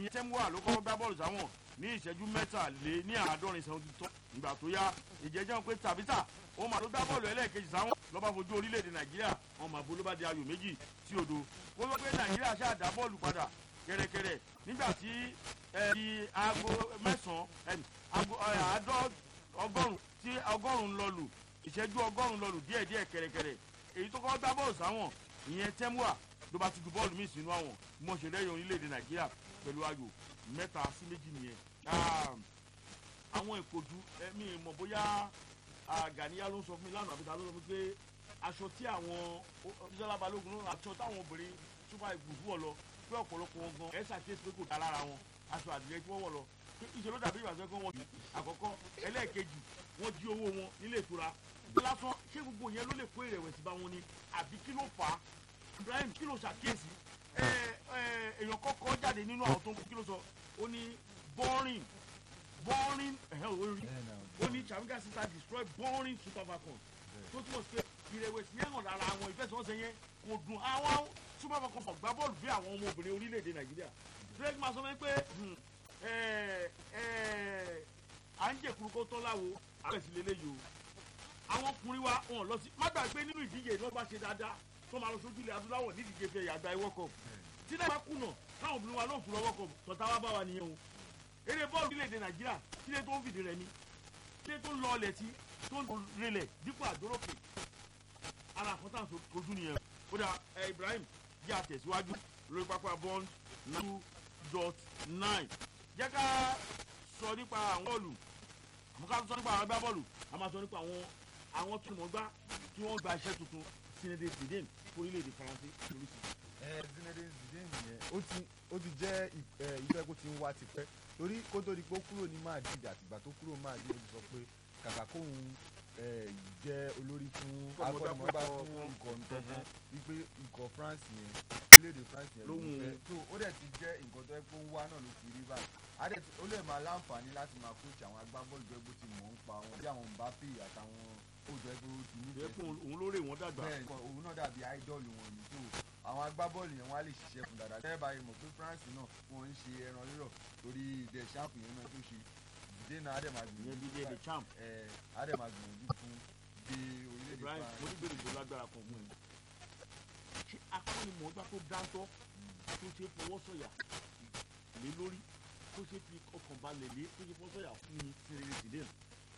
ìyẹn tẹ́múwà ló kọ́kọ́ gbá bọ́ọ̀lù sáwọn ní ìṣẹ́jú mẹ́tàlé ní àádọ́rin seventy two ìgbà tó yá ìjẹ́jọ́ pé tàbítà ó máa tó gbá bọ́ọ̀lù ẹlẹ́ẹ̀kejì sáwọn lọ́ba fojú orílẹ̀-èdè nàìjíríà wọn máa bolú bá di ayò méjì sí odò kó ló pé nàìjíríà ṣáà dá bọ́ọ̀lù padà kẹ̀rẹ̀kẹ̀rẹ̀ nígbà tí di aago mẹ́sàn-án àádọ́ ọgọ́rùn tí ọgọ́rùn lọ lù ìṣẹ́jú ọgọ́rùn lọ lù díẹ̀díẹ̀ kẹ̀rẹ̀kẹ̀rẹ̀ èyí tó kọ́ gbá bọ́ọ̀lù sáwọn ìyẹn tẹ́múà ló bá ti ju bọ́ọ̀lù míì sínú àwọn mọ̀ṣẹ́ lẹ́yìn orílẹ̀-èdè nàìjíríà pẹ̀lú ayò mẹ́ta sí méjì nìyẹn. àwọn ìkojú ẹ̀mí mọ̀ bóyá Gàníyà ló ń sọ fún mi lánàá àbíta ló sọ fún mi pé aṣọ tí àwọn Bísọ́lá Balógun náà aṣọ táwọn obìnrin túbọ̀ ìgbùfú ọ̀ lọ pé ọ̀pọ̀lọpọ̀ wọn gan ẹ̀ ṣàkíyèsí pé kò dá lára wọn aṣọ àdìrẹ tí wọ́n wọ̀ lọ ìṣe ló dàbí ìwàsẹ́ kan wọ́n jù àkọ́kọ́ ẹlẹ́ẹ̀kejì wọ́n jí owó wọn nílé ìtura lásán ṣé gbogbo yẹn ló lè kó ìrẹ̀wẹ̀sì bá wọn ni àbí kí ló fà á Ibrahim kí ló ṣàkíyèsí èèyàn kọ́kọ́ jáde nínú àwọn tó ń kí ló sọ ó ní boring boring ó ní Chamika sister destroy boring super falcons tó túmọ̀ sí pé ìrẹ̀wẹ̀sì yẹn hàn lára àwọn ìfẹsẹ̀wọnsẹ̀ yẹn kò dùn àwọn super falcons ọ̀gbá bọ́ọ̀lù bí àwọn ọmọ obìnrin orílẹ̀-èdè Nàìjíríà drake máa sọ fún mi pé à ń jẹ̀kuru kó tán láwo àbẹ̀sí lélẹ́yìí o àwọn ọkùnrin wa wọn lọ sí má gbàgbé nínú ìdíje ní wọ́n bá ṣe dáadáa tó máa lọ sójú ilẹ̀ adúláwọ̀ ní ìdíje fẹ́ yàgbá ẹ̀ wọ́kọ̀ tí náà bá kùnà káwọn obìnrin wa náà fún lọ́wọ́ kọ̀ tọ́ta wá bá wa nìyẹn o eré bọ́ọ̀lù orílẹ̀-èdè nàìjíríà kílé tó ń fìdí rẹ̀ mi kílé tó ń lọ ọlẹ̀ sí tó ń relẹ̀ dípò àdórókè ara àkọ́tà ojú nìyẹn ó dà Ibrahim jẹ́ àtẹ̀síwájú lórí pápá bond two dot nine jẹ́ ká sọ nípa àwọn bọ́ọ̀lù àmọ́ ká sọ nípa àwọn agbábọ́ọ̀lù a máa sọ nípa àwọn àwọn tí wọ́n gbá tí wọ́n gba iṣẹ́ tuntun Zinedine Zidane orílẹ̀-èdè Faransé lórí ti. ẹ Zinedine Zidane yẹn ó ti ó ti jẹ́ ìfẹ́ kó ti ń wá tipẹ́ torí kó tó di pé ó kúrò ní Madrid àtìgbà tó kúrò Madrid ó ti sọ pé kàkà kóun jẹ́ olórí fún akọ́nimọ̀gbá fún ikọ̀ ntọ́gbọ́n wípé ikọ̀ France yẹn orílẹ̀-èdè France yẹn ló ń fẹ́ tó ó dẹ̀ ti jẹ́ nǹkan tó yẹ kó ń wá náà ló ti rí báyìí ó lè máa láǹfààní láti máa kóòtù àwọn agbábọ́ọ̀lù tó yẹ kó ti mọ̀ ń pa wọn bí àwọn Mbappe àtàwọn òjò ẹgbẹ́ ó ti nífẹ̀ẹ́ sí. òun ló rè wọ́n dàgbà. bẹ́ẹ̀ òun náà dàbí áídọ́ọ̀lù wọn ni tó àwọn agbábọ́ọ̀lù yẹn wọ́n á lè ṣiṣẹ́ fún dáadáa. bẹ́ẹ̀ báyìí mọ̀ pé France náà wọ́n ń ṣe ẹran rírọ̀ torí Deschamps yẹn náà tó ṣe ìdílé náà àdèmàgbìyànjú yẹn dídé Deschamps. ẹ àdèmàgbìyànjú fún bí orílẹ̀-èdè Ibrahim mo ní bèrè tó lágbára kan fún ẹ. ṣé akọ́nimọ̀ọ́gbá tó dáńtọ́ tó ṣe fọwọ́ sọ̀yà lé lórí tó ṣe fi ọkàn balẹ̀ lé tó ṣe fọwọ́ sọ̀yà fún mi Zinedine Zidane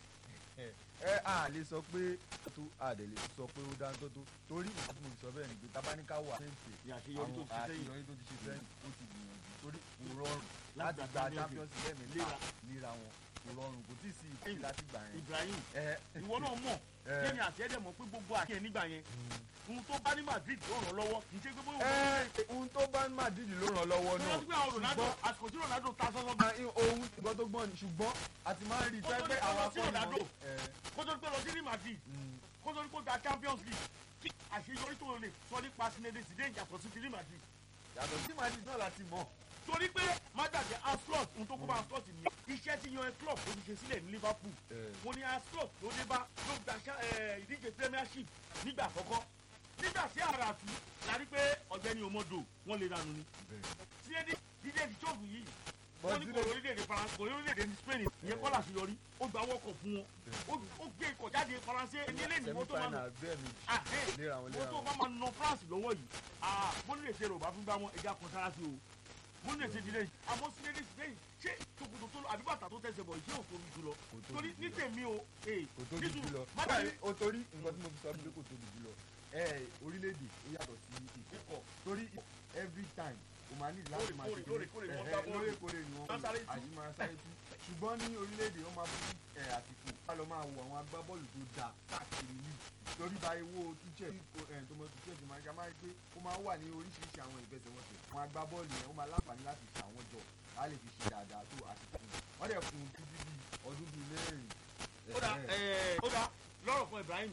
ẹ à lè sọ pé tó àdè lè sọ pé ó dáńtọ́ tó torí nǹkan tí mo sọ bẹ́ẹ̀ ni pé tabaníkà wà ṣèǹtì ní àṣeyọrí tó ti sẹ́yìn àṣeyọrí tó ti ṣe sẹ́yìn ó ti gbìyànjú torí kò rọrùn láti gba champions league lẹ́mìí léra wọn kò rọrùn kò tí ì sí ìpín láti gbà yẹn. Ibrahim ìwọ náà mọ̀ kéèyàn àti ẹ̀dẹ̀ mọ̀ pé gbogbo àkíyàn nígbà yẹn ohun tó bá ní Madrid ló ràn lọ́wọ́ kì í ṣe gbogbo ohun tó bá ní Madrid ló ràn lọ́wọ́ náà ṣùgbọ́n àwọn Ronaldo àsìkò tí Ronaldo ta sọ́sọ́ gan. ohun ìgbọ́ tó gbọ́n ni ṣùgbọ́n a ti máa ń rí i pé àwọn akọ́ni kó tó ní pé lọ sí ní Madrid kó tó ní pé gba Champions League kí àṣeyọrí tó lè sọ nípa Zinedine Zidane yàtọ̀ sí ti ní Madrid. yàtọ̀ sí Madrid náà láti mọ̀ torí pé mádàjẹ Anslot ohun tó kó bá Anslot ní iṣẹ́ tí yan club tó ti ṣe sílẹ̀ ní Liverpool mo ní Anslot ló dé bá ló gba ìdíje Premiership nígbà àkọ́kọ́ nígbà tí ara àtú la rí pé ọ̀gbẹ́ni omodo wọ́n lè dànù ni Zinedine dídé ti tóògù yìí wọ́n ní kò lórílẹ̀‐èdè France kò lórílẹ̀‐èdè Spain ìyẹn kọ́ làṣeyọrí ó gba wọ́kọ̀ fún wọn ó gbé ikọ̀ jáde Faransé ẹni eléyìí wọ́n tó máa nà wọ́n tó bá máa nà France lọ́wọ́ yìí mo ní lè ṣe rò bá fún bá wọn ẹja kan sára sí o mo ní lè ṣe dídé yìí àmọ́ Zinedine Zidane ṣé tòkòtò tó lọ àbí bàtà tó tẹ̀sẹ̀ bọ̀ ìṣe òtóbi jùlọ torí ní tèmi o kò tóbi jùlọ o torí nǹkan tí mo fi sọ ní pé kò tóbi jùlọ orílẹ̀-èdè ó yàtọ̀ sí ìkọ̀ torí every time o máa ní láti máa ṣe lóòrèkóòrè wọn bá bọ́ọ̀lù lóòrèkóòrè ni wọ́n àti máa sáré tú ṣùgbọ́n ní orílẹ̀-èdè wọ́n máa fún àsìkò wá lọ máa wo àwọn agbábọ́ọ̀lù tó dáa káàkiri yìí torí bá ewo túchẹ̀ tó mọ túchẹ̀ tó máa ń ṣe pé ó máa wà ní oríṣiríṣi àwọn ìfẹsẹ̀wọnsẹ̀ àwọn agbábọ́ọ̀lù yẹn ó máa láǹfààní láti ṣe àwọn jọ á lè fi ṣe dáadáa tó àsìkò wọ́n dẹ̀ fún títí bíi ọdún bíi mẹ́rin. ó dà ó dà lọ́rọ̀ fún Ibrahim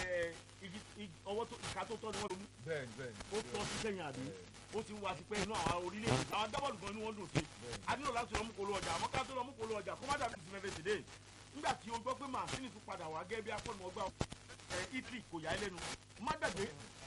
ọwọ́ ìka tó tọ́ ni wọ́n lò mú. bẹ́ẹ̀ni bẹ́ẹ̀ni. ó tọ́ sí sẹ́yìn àbí ó ti wá sí pé inú àwọn orílẹ̀-èdè àwọn agbábọ́ọ̀lù gan ni wọ́n dùn sí. a nílò láti lọ mú kolo ọjà àmọ́ ká tó lọ mú kolo ọjà kó má dàbí Zinedine Zidane nígbà tí o gbọ́ pé màsíìnì tún padà wá gẹ́gẹ́ bí akọ́nùmọ́gbà Italy kò yá ẹ lẹ́nu má gbàgbé